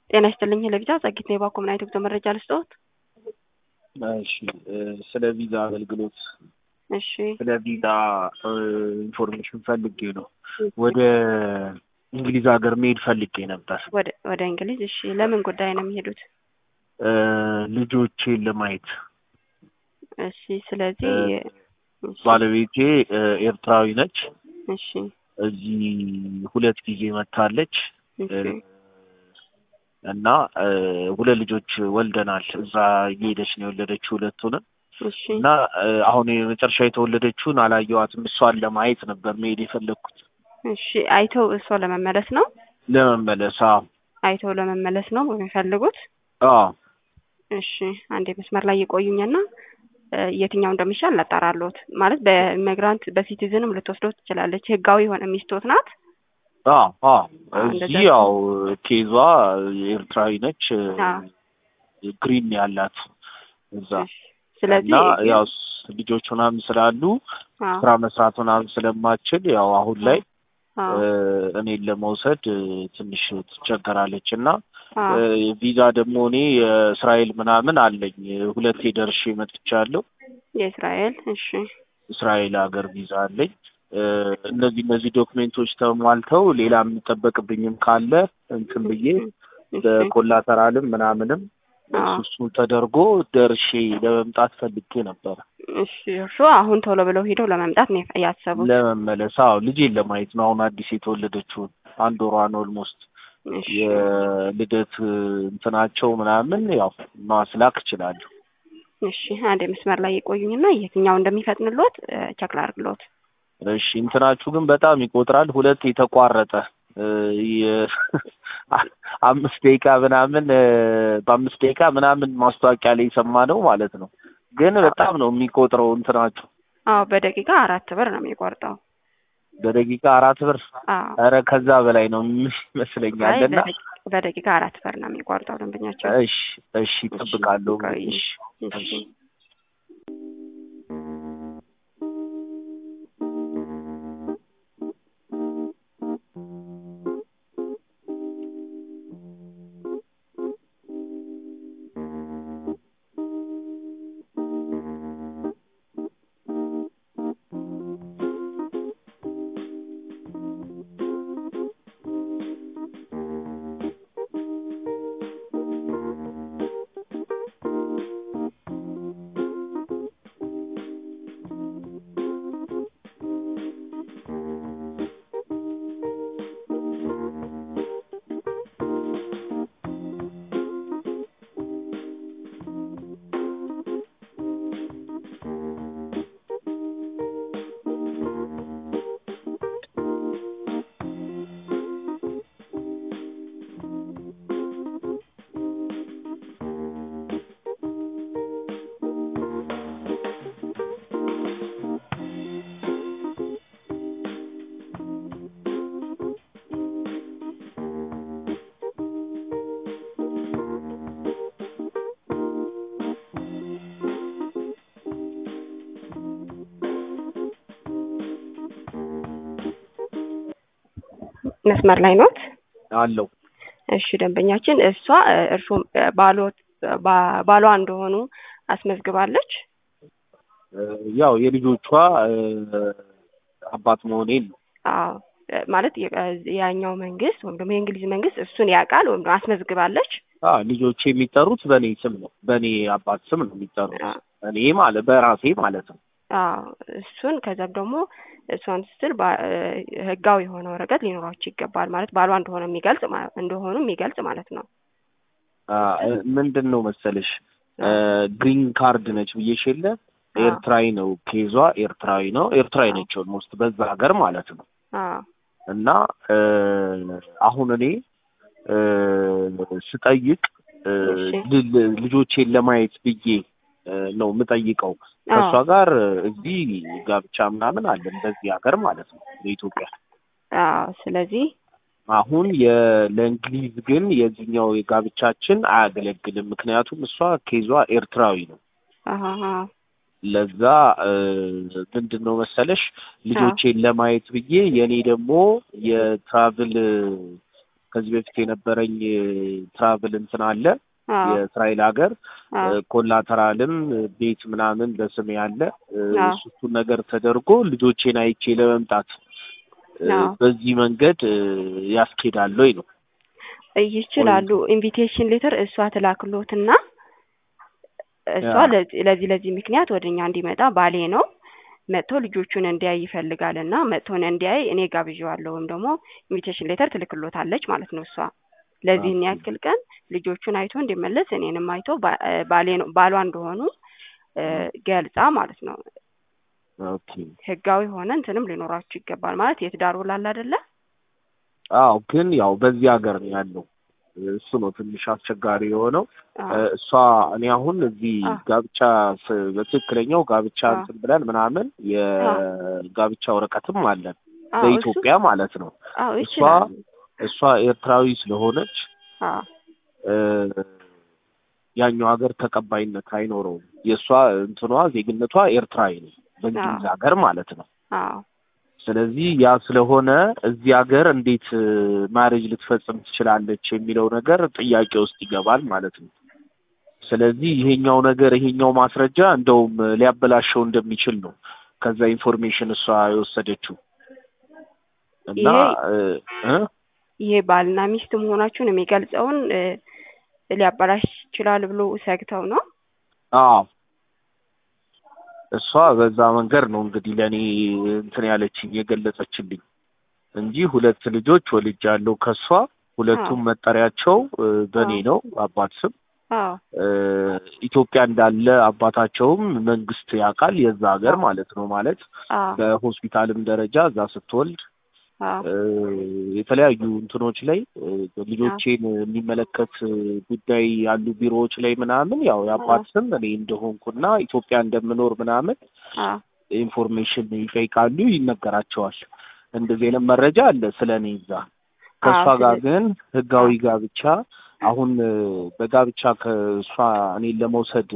ጤና ይስጥልኝ ለቪዛ ጸጊት ነው የባኮ ምናይት ጉዞ መረጃ ልስጠዎት። እሺ ስለ ቪዛ አገልግሎት እሺ ስለ ቪዛ ኢንፎርሜሽን ፈልጌ ነው። ወደ እንግሊዝ ሀገር መሄድ ፈልጌ ነበር ወደ ወደ እንግሊዝ። እሺ ለምን ጉዳይ ነው የሚሄዱት? ልጆቼን ለማየት። እሺ ስለዚህ እሺ፣ ባለቤቴ ኤርትራዊ ነች። እሺ እዚህ ሁለት ጊዜ መታለች እሺ እና ሁለት ልጆች ወልደናል። እዛ እየሄደች ነው የወለደችው ሁለቱንም እሺ እና አሁን የመጨረሻ የተወለደችውን አላየዋትም። እሷን ለማየት ነበር መሄድ የፈለግኩት እሺ አይተው እሷ ለመመለስ ነው ለመመለስ። አዎ አይተው ለመመለስ ነው የሚፈልጉት። አዎ እሺ አንዴ መስመር ላይ የቆዩኝና የትኛው እንደሚሻል ላጣራለሁት። ማለት በኢሚግራንት በሲቲዝንም ልትወስደው ትችላለች። ህጋዊ የሆነ ሚስቶት ናት። አዎ አዎ እንደዛ እዚህ ያው ኬዟ ኤርትራዊ ነች። አዎ። ግሪን ያላት እዛ እሺ ስለዚህ እና ያው ስ- ልጆች ምናምን ስላሉ አዎ ስራ መስራት ምናምን ስለማችል ያው አሁን ላይ አዎ እኔን ለመውሰድ ትንሽ ትቸገራለች እና አዎ ቪዛ ደግሞ እኔ የእስራኤል ምናምን አለኝ ሁለቴ ደርሼ መጥቻለሁ። የእስራኤል እሺ እስራኤል ሀገር ቪዛ አለኝ። እነዚህ እነዚህ ዶክሜንቶች ተሟልተው ሌላ የሚጠበቅብኝም ካለ እንትን ብዬ እሺ በኮላተራልም ምናምንም አዎ እሱ እሱ ተደርጎ ደርሼ ለመምጣት ፈልጌ ነበር። እሺ እርሱ አሁን ቶሎ ብለው ሄደው ለመምጣት ነው ያሰቡት። ለመመለስ አዎ ልጄን ለማየት ነው። አሁን አዲስ የተወለደችውን አንድ ወሯን ኦልሞስት እሺ የልደት እንትናቸው ምናምን ያው ማስላክ እችላለሁ። እሺ አንዴ መስመር ላይ የቆዩኝና የትኛው እንደሚፈጥንሎት ቸክ ላድርግሎት። እሺ እንትናችሁ ግን በጣም ይቆጥራል። ሁለት የተቋረጠ እ የ- አምስት ደቂቃ ምናምን እ በአምስት ደቂቃ ምናምን ማስታወቂያ ላይ የሰማ ነው ማለት ነው። ግን በጣም ነው የሚቆጥረው እንትናችሁ። አዎ በደቂቃ አራት ብር ነው የሚቆርጠው። በደቂቃ አራት ብር አዎ ኧረ ከዛ በላይ ነው አይ ይመስለኛል። እና በደቂ- በደቂቃ አራት ብር ነው የሚቆርጠው ደንበኛቸው። እሺ እሺ እጠብቃለሁ። ቆይ፣ እሺ እሺ መስመር ላይ ኖት? አለው እሺ ደንበኛችን እሷ እርሱ ባሎት ባ- ባሏ እንደሆኑ አስመዝግባለች። ያው የልጆቿ እ አባት መሆኔን ነው። አዎ እ ማለት የ- ያኛው መንግስት ወይም ደግሞ የእንግሊዝ መንግስት እሱን ያውቃል ወይም ደግሞ አስመዝግባለች። አ ልጆቼ የሚጠሩት በእኔ ስም ነው። በእኔ አባት ስም ነው የሚጠሩት። አዎ እኔ ማለት በራሴ ማለት ነው። አዎ እሱን ከዛም ደግሞ እሷን ስትል ባ- እ ህጋዊ የሆነ ወረቀት ሊኖራቸው ይገባል። ማለት ባሏ እንደሆነ የሚገልጽ ማ- እንደሆኑ የሚገልጽ ማለት ነው። አ ምንድን ነው መሰለሽ እ ግሪን ካርድ ነች ብዬሽ የለ አዎ ኤርትራዊ ነው ኬዟ ኤርትራዊ ነው። ኤርትራዊ ነች ኦልሞስት በዛ ሀገር ማለት ነው። አዎ እና እ አሁን እኔ እ ስጠይቅ እ እሺ ል- ል- ልጆቼን ለማየት ብዬ እ ነው የምጠይቀው። ከእሷ አዎ ጋር እዚህ ጋብቻ ምናምን አለን በዚህ ሀገር ማለት ነው በኢትዮጵያ። አዎ ስለዚህ አሁን የ- ለእንግሊዝ ግን የዚህኛው የጋብቻችን አያገለግልም። ምክንያቱም እሷ ኬዟ ኤርትራዊ ነው። አሀ ለዛ እ ምንድን ነው መሰለሽ ልጆቼን ለማየት ብዬ የእኔ ደግሞ የትራቭል ከዚህ በፊት የነበረኝ ትራቭል እንትን አለ አዎ የእስራኤል ሀገር አዎ ኮላተራልም ቤት ምናምን በስሜ አለ እ፣ አዎ እሱ እሱን ነገር ተደርጎ ልጆቼን አይቼ ለመምጣት እ፣ አዎ በዚህ መንገድ እ፣ ያስኬዳል ወይ ነው ይችላሉ። ኢንቪቴሽን ሌተር እሷ ትላክሎትና እሷ ያ ለዚህ ለዚህ ለዚህ ምክንያት ወደ እኛ እንዲመጣ ባሌ ነው መጥቶ ልጆቹን እንዲያይ ይፈልጋል እና መጥቶን እንዲያይ እኔ ጋብዣዋለሁ ወይም ደግሞ ኢንቪቴሽን ሌተር ትልክሎታለች ማለት ነው። እሷ ለዚህን ኦኬ ያክል ቀን ልጆቹን አይቶ እንዲመለስ እኔንም አይቶ ባ- እ ባሌ ነው ባሏ እንደሆኑ እ ገልጻ ማለት ነው። ኦኬ ህጋዊ ሆነ እንትንም ሊኖራችሁ ይገባል ማለት የትዳር ውል አለ አይደለ? አዎ ግን ያው በዚህ ሀገር ነው ያለው እሱ ነው ትንሽ አስቸጋሪ የሆነው እ፣ አዎ እሷ እኔ አሁን እዚህ አዎ ጋብቻ ስ- በትክክለኛው ጋብቻ አዎ እንትን ብለን ምናምን አዎ የጋብቻ ወረቀትም አለን አዎ እሱ በኢትዮጵያ ማለት ነው አዎ እሷ ይችላሉ። እሷ ኤርትራዊ ስለሆነች አዎ እ፣ ያኛው ሀገር ተቀባይነት አይኖረውም የእሷ እንትኗ ዜግነቷ ኤርትራዊ ነው በእንግሊዝ አዎ ሀገር ማለት ነው አዎ ስለዚህ ያ ስለሆነ እዚህ ሀገር እንዴት ማሬጅ ልትፈጽም ትችላለች የሚለው ነገር ጥያቄ ውስጥ ይገባል ማለት ነው። ስለዚህ ይሄኛው ነገር ይሄኛው ማስረጃ እንደውም ሊያበላሸው እንደሚችል ነው ከዛ ኢንፎርሜሽን እሷ የወሰደችው እና ይሄ እ እ ይሄ ባልና ሚስት መሆናችሁን የሚገልጸውን እ ሊያበላሽ ይችላል ብሎ ሰግተው ነው። አዎ እሷ በዛ መንገድ ነው እንግዲህ ለእኔ እንትን ያለችኝ የገለጸችልኝ እንጂ ሁለት ልጆች ወልጃለሁ ከሷ ሁለቱም አዎ መጠሪያቸው እ በእኔ አዎ ነው አባት ስም አዎ እ ኢትዮጵያ እንዳለ አባታቸውም መንግስት ያውቃል የዛ ሀገር አዎ ማለት ነው ማለት አዎ በሆስፒታልም ደረጃ እዛ ስትወልድ አዎ እ የተለያዩ እንትኖች ላይ እ አዎ ልጆቼን የሚመለከት ጉዳይ ያሉ ቢሮዎች ላይ ምናምን ያው አዎ የአባት ስም እኔ እንደሆንኩና ኢትዮጵያ እንደምኖር ምናምን አዎ ኢንፎርሜሽን ይጠይቃሉ፣ ይነገራቸዋል። እንደዚህ አይነት መረጃ አለ ስለ እኔ እዛ። ከእሷ አዎ ጋር ስለ ግን ህጋዊ አዎ ጋብቻ አሁን እ በጋብቻ ከእሷ እኔን ለመውሰድ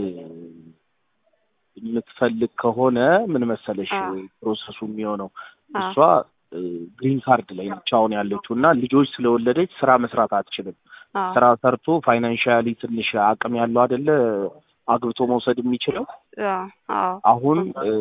የምትፈልግ ከሆነ ምን መሰለሽ አዎ ፕሮሰሱ የሚሆነው አዎ እሷ ግሪን ካርድ ላይ ነች አሁን ያለችው እና ልጆች ስለወለደች ስራ መስራት አትችልም። አዎ ስራ ሰርቶ ፋይናንሻሊ ትንሽ አቅም ያለው አይደለ አግብቶ መውሰድ የሚችለው አዎ አዎ አሁን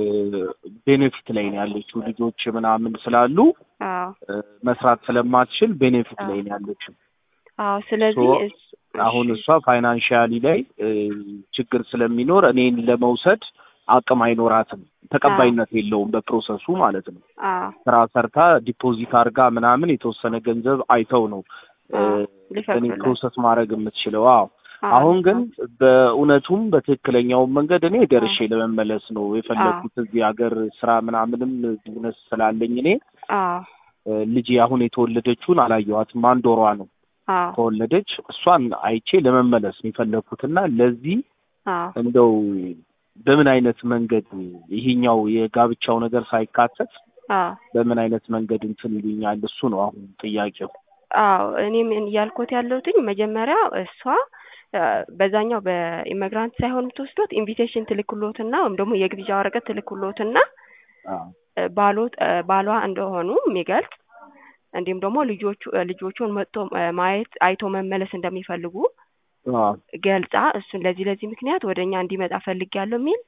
ቤኔፊት ላይ ነው ያለችው። ልጆች ምናምን ስላሉ አዎ እ መስራት ስለማትችል ቤኔፊት አዎ ላይ ነው ያለችው። አዎ ሶ ስለዚህ እስ አሁን እሺ እሷ ፋይናንሻሊ ላይ እ ችግር ስለሚኖር እኔን ለመውሰድ አቅም አይኖራትም፣ አዎ ተቀባይነት የለውም በፕሮሰሱ ማለት ነው። አዎ ስራ ሰርታ ዲፖዚት አድርጋ ምናምን የተወሰነ ገንዘብ አይተው ነው እ አዎ እኔ ሊፈቅዱላት ፕሮሰስ ማድረግ የምትችለው። አዎ አዎ አሁን ግን አዎ በእውነቱም በትክክለኛው መንገድ እኔ አዎ ደርሼ ለመመለስ ነው አዎ የፈለኩት። እዚህ ሀገር ስራ ምናምንም ቢዝነስ ስላለኝ እኔ አዎ እ ልጄ አሁን የተወለደችውን አላየኋትም፣ አንድ ወሯ ነው አዎ ከወለደች። እሷን አይቼ ለመመለስ ነው የፈለኩትና ለዚህ አዎ እንደው በምን አይነት መንገድ ይሄኛው የጋብቻው ነገር ሳይካተት አዎ በምን አይነት መንገድ እንትን ይሉኛል? እሱ ነው አሁን ጥያቄው። አዎ እኔም እያልኩት ያለሁትኝ መጀመሪያ እሷ እ በዛኛው በኢሚግራንት ሳይሆን የምትወስዶት ኢንቪቴሽን ትልክሎትና ወይም ደግሞ የግብዣ ወረቀት ትልክሎትና አዎ እ ባሎት እ ባሏ እንደሆኑ የሚገልጽ እንዲሁም ደግሞ ልጆቹ እ ልጆቹን መጥቶ እ ማየት አይቶ መመለስ እንደሚፈልጉ አዎ ገልጻ እሱን ለዚህ ለዚህ ምክንያት ወደ እኛ እንዲመጣ ፈልጌያለሁ የሚል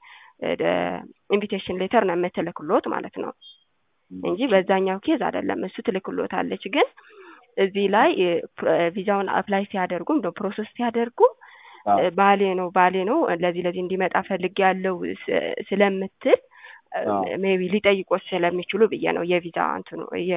ኢንቪቴሽን ሌተር ነው የምትልክሎት ማለት ነው እንጂ ኦኬ በዛኛው ኬዝ አይደለም። እሱ ትልክሎታለች ግን እዚህ ላይ እ ፕ- እ ቪዛውን አፕላይ ሲያደርጉ እንደው ፕሮሰስ ሲያደርጉ አዎ እ ባሌ ነው ባሌ ነው ለዚህ ለዚህ እንዲመጣ ፈልጌያለሁ ስ- ስለምትል አዎ ሜቢ ሊጠይቆት ስለሚችሉ ብዬ ነው የቪዛ እንትኑ የ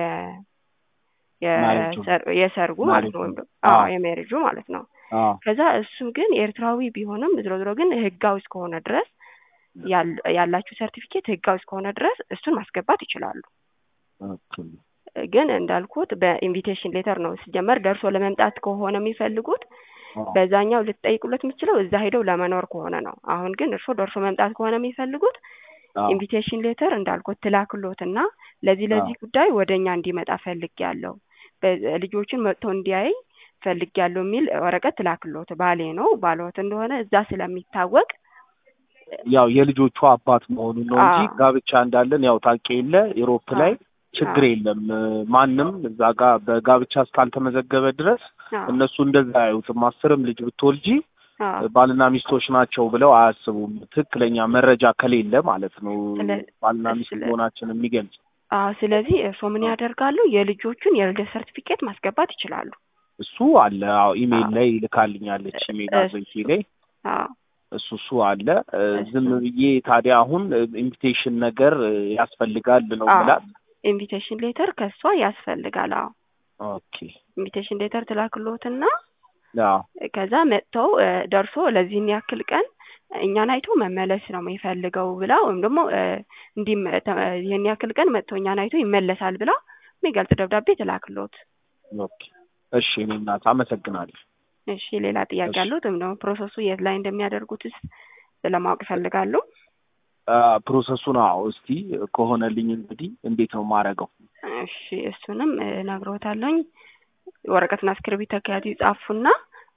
ማሬጁ የሰር- የሰርጉ ማለት ማሬጁ ነው ወይም ደግሞ አዎ አዎ የሜሬጁ ማለት ነው። አዎ ከዛ እሱ ግን ኤርትራዊ ቢሆንም ዝሮ ዝሮ ግን ህጋዊ እስከሆነ ድረስ ያል- ያላችሁ ሰርቲፊኬት ህጋዊ እስከሆነ ድረስ እሱን ማስገባት ይችላሉ። ኦኬ ግን እንዳልኩት በኢንቪቴሽን ሌተር ነው ሲጀመር ደርሶ ለመምጣት ከሆነ የሚፈልጉት አዎ በዛኛው ልትጠይቁለት የምችለው እዛ ሄደው ለመኖር ከሆነ ነው። አሁን ግን እርሶ ደርሶ መምጣት ከሆነ የሚፈልጉት አዎ ኢንቪቴሽን ሌተር እንዳልኩት ትላክሎትና ለዚህ አዎ ለዚህ ጉዳይ ወደ እኛ እንዲመጣ ፈልጌያለሁ፣ በ- ልጆችን መጥቶ እንዲያይ ፈልጌያለሁ የሚል ወረቀት ትላክሎት። ባሌ ነው ባልዎት እንደሆነ እዛ ስለሚታወቅ ያው የልጆቹ አባት መሆኑን ነው እንጂ አዎ ጋብቻ እንዳለን ያው ታውቂ የለ ኢሮፕ ላይ አዎ ችግር አዎ። የለም። ማንም እዛ ጋር በጋብቻ እስካልተመዘገበ ድረስ አዎ እነሱ እንደዛ አያዩትም። አስርም ልጅ ብትወልጂ አዎ ባልና ሚስቶች ናቸው ብለው አያስቡም። ትክክለኛ መረጃ ከሌለ ማለት ነው ስለ- ባልና ሚስት ስለ- መሆናችን የሚገልጽ አዎ ስለዚህ እርስዎ ምን ያደርጋሉ? የልጆቹን የልደት ሰርቲፊኬት ማስገባት ይችላሉ። እሱ አለ። አዎ ኢሜይል አዎ። ላይ ልካልኛለች ኢሜይል እሱ- አድሬሴ ላይ አዎ እሱ እሱ አለ። እ፣ እሱ። ዝም ብዬ ታዲያ አሁን ኢንቪቴሽን ነገር እ፣ ያስፈልጋል ነው አዎ ብላት። ኢንቪቴሽን ሌተር ከእሷ ያስፈልጋል። አዎ ኦኬ ኢንቪቴሽን ሌተር ትላክሎትና አዎ ከዛ መጥተው እ፣ ደርሶ ለዚህን ያክል ቀን እኛን አይቶ መመለስ ነው የሚፈልገው ብላ ወይም ደግሞ እ፣ እንዲህ ይህን ያክል ቀን መጥቶ እኛን አይቶ ይመለሳል ብላ የሚገልጽ ደብዳቤ ትላክሎት። ኦኬ እሺ። እኔ እናት አመሰግናለሁ። እሺ ሌላ ጥያቄ እሺ። አሉት? ወይም ደግሞ ፕሮሰሱ የት ላይ እንደሚያደርጉትስ ለማወቅ ይፈልጋሉ? አ፣ ፕሮሰሱን አዎ፣ እስቲ ከሆነልኝ እንግዲህ እንዴት ነው የማደርገው? እሺ እሱንም እነግሮታለሁኝ። ወረቀትና እስክሪብቶ ከያዙ ይጻፉና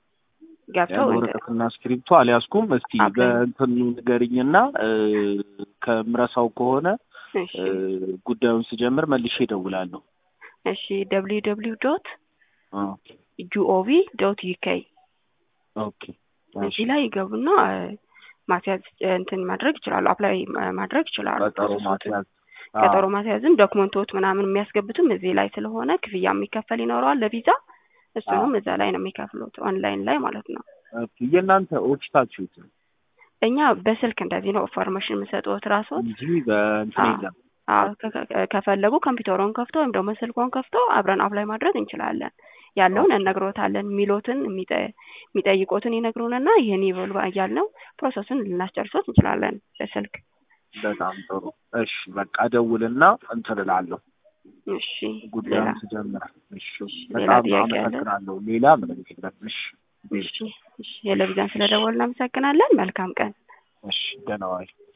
ገብተው ያን እንትን- ወረቀትና እስክሪብቶ አልያዝኩም። እስቲ ኦኬ። በእንትኑ ንገሪኝና እ፣ ከምረሳው ከሆነ እሺ እ፣ ጉዳዩን ስጀምር መልሼ እደውላለሁ። እሺ ደብሊው ደብሊው ዶት አ፣ ጂኦቪ ዶት ዩኬ ኦኬ እሺ። እዚህ ላይ ይገቡና እ፣ ማስያዝ እ፣ እንትን ማድረግ ይችላሉ። አፕላይ ማ- ማድረግ ይችላሉ። ቀጠሮ ፕሮሰሱን ማስያዝ አ፣ ቀጠሮ ማስያዝም ዶክመንቶች ምናምን የሚያስገቡትም እዚህ ላይ ስለሆነ ክፍያ የሚከፈል ይኖረዋል ለቪዛ እሱንም እዛ ላይ ነው የሚከፍሉት ኦንላይን ላይ ማለት ነው። ኦኬ። የእናንተ ኦፊሳችሁ የት ነው? እኛ በስልክ እንደዚህ ነው ኢንፎርሜሽን የምሰጡት ራሶት እንጂ በእንትን አ፣ የለም። አዎ ከ- ከ- ከፈለጉ ኮምፒውተሩን ከፍቶ ወይም ደግሞ ስልኮን ከፍቶ አብረን አፕላይ ማድረግ እንችላለን። ያለውን እነግሮታለን። የሚሎትን የሚጠ- የሚጠይቁትን ይነግሩንና ይህን ይበሉ እያልነው ፕሮሰሱን ልናስጨርሶት እንችላለን በስልክ። በጣም ጥሩ። እሺ በቃ እደውልና እንትን እላለሁ እሺ ሌላ ጉዳዩን ስጀምር። እሺ ሌላ በጣም ጥያቄ አለ? አመሰግናለሁ። ሌላ ምንም የለም። እሺ እሺ እሺ የለቪዛን ስለደወልን እናመሰግናለን። መልካም ቀን። እሺ ደህና ዋይ።